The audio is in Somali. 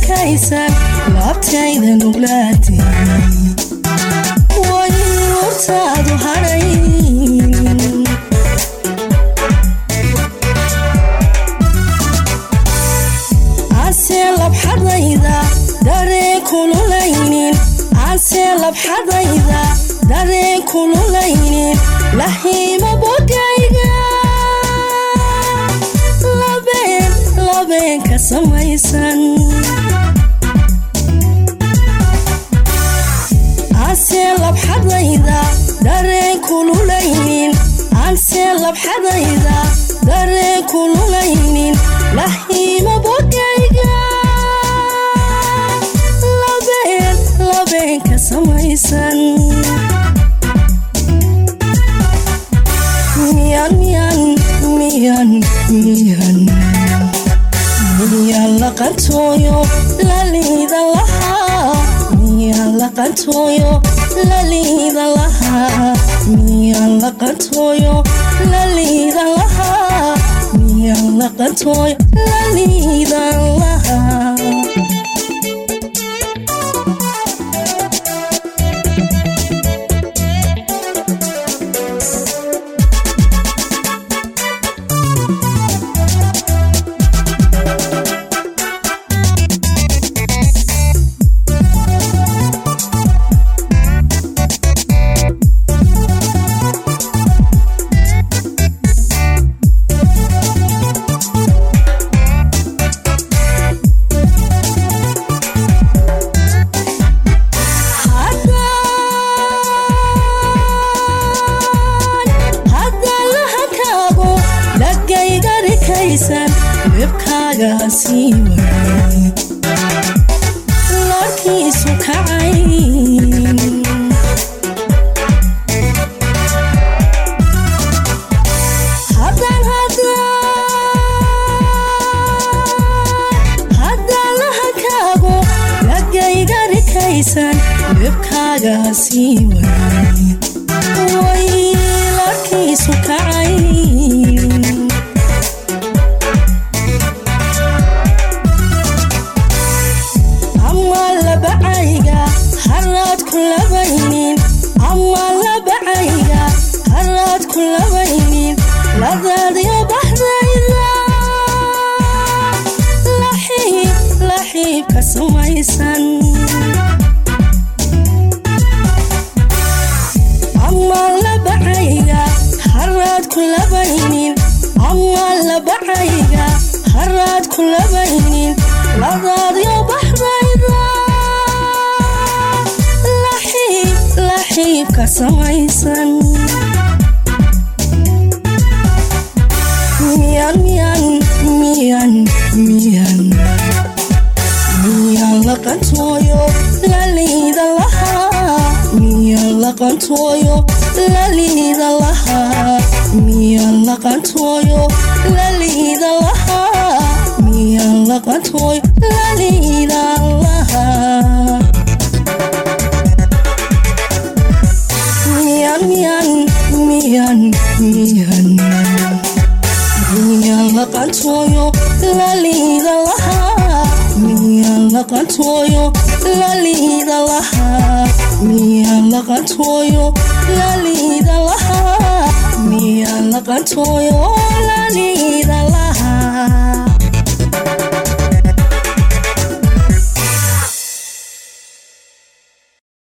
arkaysan laabtayda nuglaatay way urtaadu hadhay ase labxadayda dareen kululaynin ase labxadayda dareen kululaynin lahiima bogayga labeen labeen ka samaysan ase labxadayda dareen kululaynin ase labxadayda dareen kululaynin lahiima bogayga labeen labeen ka samaysan miyan miyan miyan miyan miyan laqantooyo laliida lahaa miyan laqantooyo laliida lahaa miyan laqantooyo laliida lahaa miyan laqantooyo laliida lahaa haddaan lahakaago dhagayga rikaysan webkaaga sii waay loorkiisu kacay haddaan haddaan lahakaago dhagayga rikaysan webkaaga sii waay waylarkiisu kacay ama labacayga haraad ku labaynin ama labacayga haraad ku labaynin ladaadyo baxdayda laxiib laxiib ka samaysan ama labacayga haraad ku labaynin ama labacayga haraad ku labaynin ladaadyo baxdayda laxiib laxiib ka samaysan miyan miyan miyan miyan miyan laqantooyo laliida lahaa miyan laqantooyo laliida lahaa miyan laqantooyo laliida lahaa miyan laqantooyo laliida lahaa miyan miyan miyan miyan miyan laqantooyo laliida lahaa miyan laqantooyo laliida lahaa miyan laqantooyo laliida lahaa miyan laqantooyo laliida